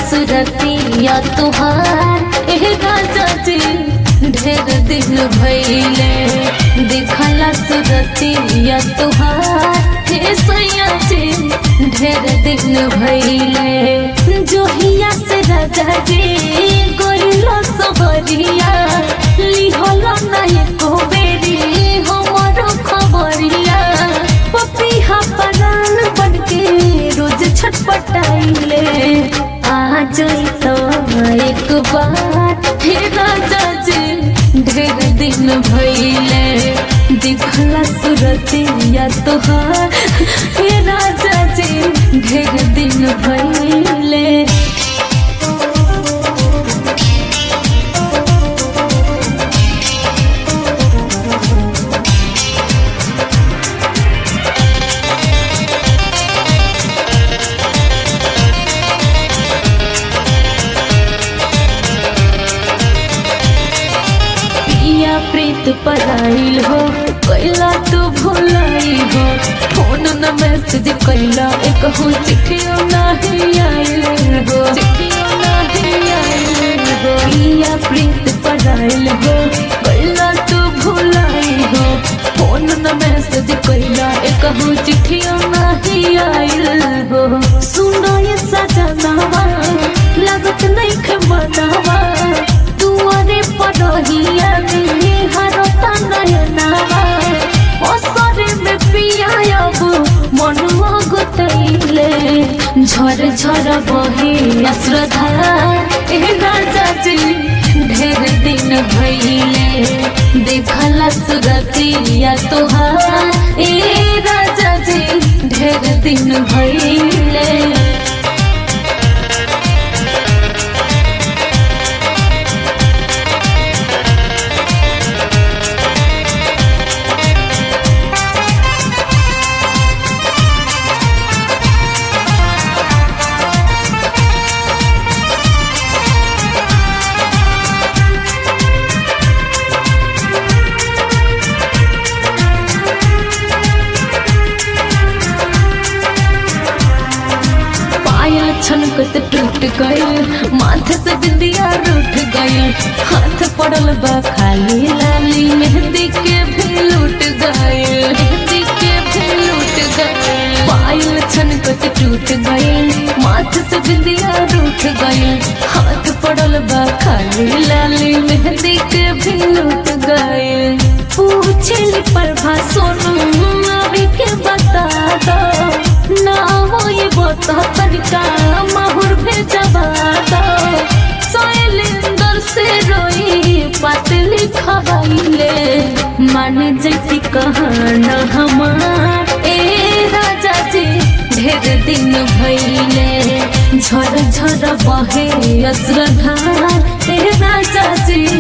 सुरतिया तुहार एह राजा जी ढेर दिन भैले देखला सुरतिया तुहार हे सैया जी ढेर दिन भैले जोहिया से राजा जी गोइलो सबरिया लिहलो नहीं को बेरी हमरो खबरिया पपिहा परान बनके रोज छटपटाइले आ जाई तो एक बार हे राजा जी ढेर दिन भइले दिखला सुरतिया तोहार हे राजा जी ढेर दिन भइले पिया प्रीत पराइल हो कैला तू भुलाई हो फोन न मैसेज कैला एक हो चिट्ठियो नहीं आइल हो चिट्ठियो नहीं आइल हो पिया प्रीत पराइल हो कैला तू भुलाई हो फोन न मैसेज कैला एक हो चिट्ठियो नहीं आइल हो सुनो ये सजनावा लागत नहीं खे मनावा दुआरे पड़ोहिया में हरता नयनावा असरे में पिया अब मनुआ गुतैले झर झर बहे अश्रद्धा ए राजा जी ढेर दिन भइले देखला सुरतिया तोहार ए राजा जी ढेर दिन भइले पायल छनकत टूट गए माथे से बिंदिया रूठ गए हाथ पड़ल बा खाली लाली मेहंदी के भी लूट गए मेहंदी के भी लूट गए पायल छनकत टूट गए माथे से बिंदिया रूठ गए हाथ पड़ल बा खाली लाली मेहंदी के भी लूट गए पूछली प्रभा सोनू अभी के बता दो ना हो ये बता तनिका माहुर भेजबा दो शैलेंद्र से रोई पतली खबाइले मान जैसी कहाना हमार ए राजा जी ढेर दिन भइले झर झर बहे अश्रद्धार ए राजा जी